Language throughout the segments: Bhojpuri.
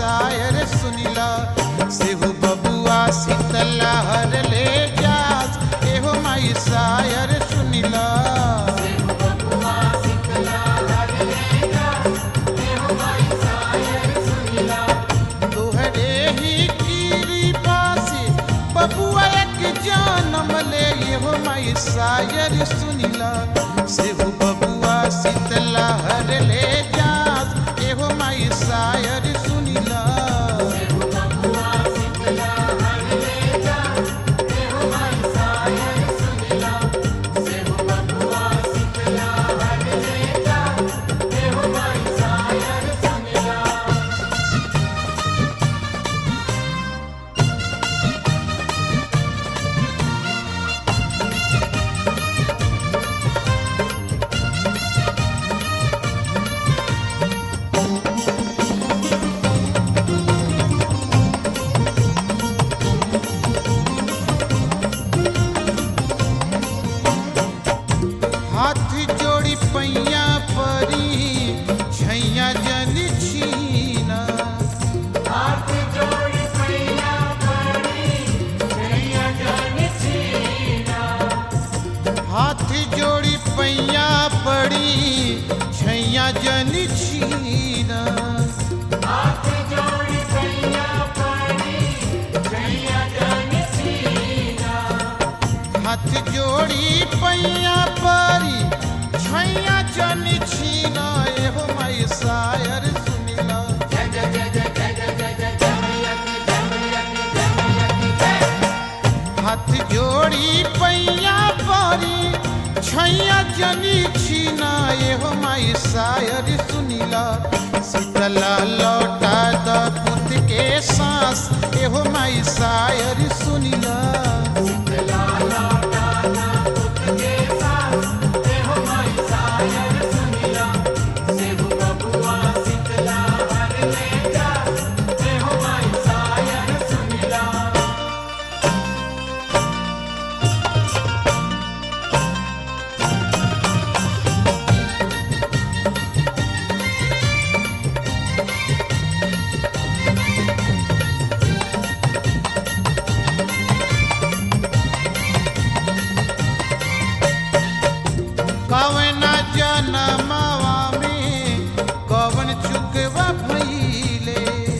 शायर सुनिला सेहु बबुआ शीतला हर ले जास एहो माई शायर सुनिला तोहरे ही कृपा से बबुआ एक जन्म ले एहो माई शायर सुनिला सेहु बबुआ शीतला हर ले जास एहो माई शायर सुनिला हाथ जोड़ी पैया परी छैया जन छीना हाथ जोड़ी पैया पड़ी छैया जन छीना हाथ जोड़ी पैया परी छैया जन छीना एहो माई शायर सुनिला हाथ जोड़ी पैया परी छैया जनी छीना एहो माई शायर सुनिला शीतला लौटा द पुत के सांस एहो माई शायर सुनिला कवना जनमवा में कवन चुकवा भइले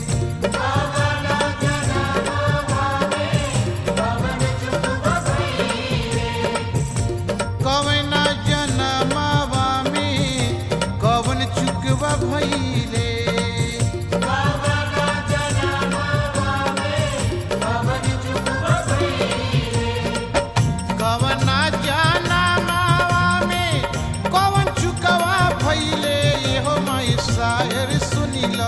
कवना जनमवा में कवन चुकवा भइले कवना जनमवा में कवन चुकवा भइले एहो माई शायर सुनिला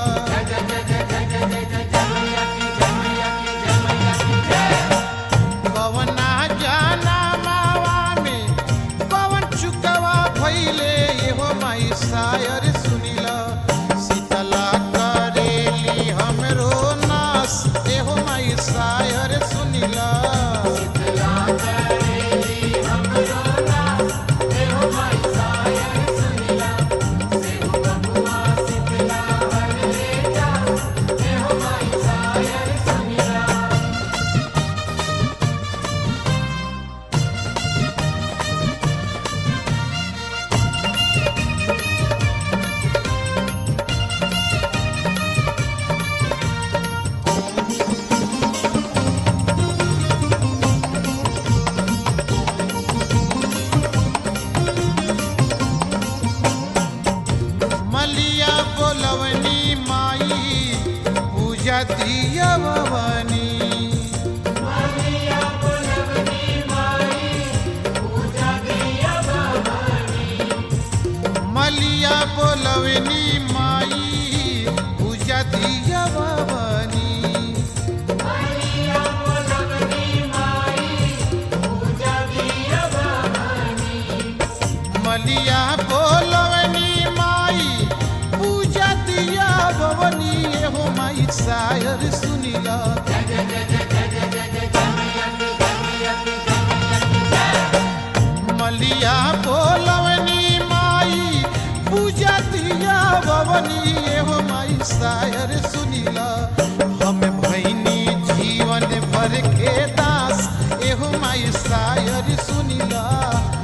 कवना जनमवा में कवन चुकवा भइले एहो माई शायर सुनिला शीतला करेली हमरो नास एहो माई शायर सुनिला मलिया बोलवनी माई पूजा दिया भवानी मलिया बोलवनी माई पूजा दिया भवानी मलिया बोलवनी माई पूजा दिया भवनी एहो माई शायर सुनिला मलिया बोलवनी माई पूजा दिया शायर सुनिला हम भैनी जीवन भर के दास एहो माई शायर सुनिला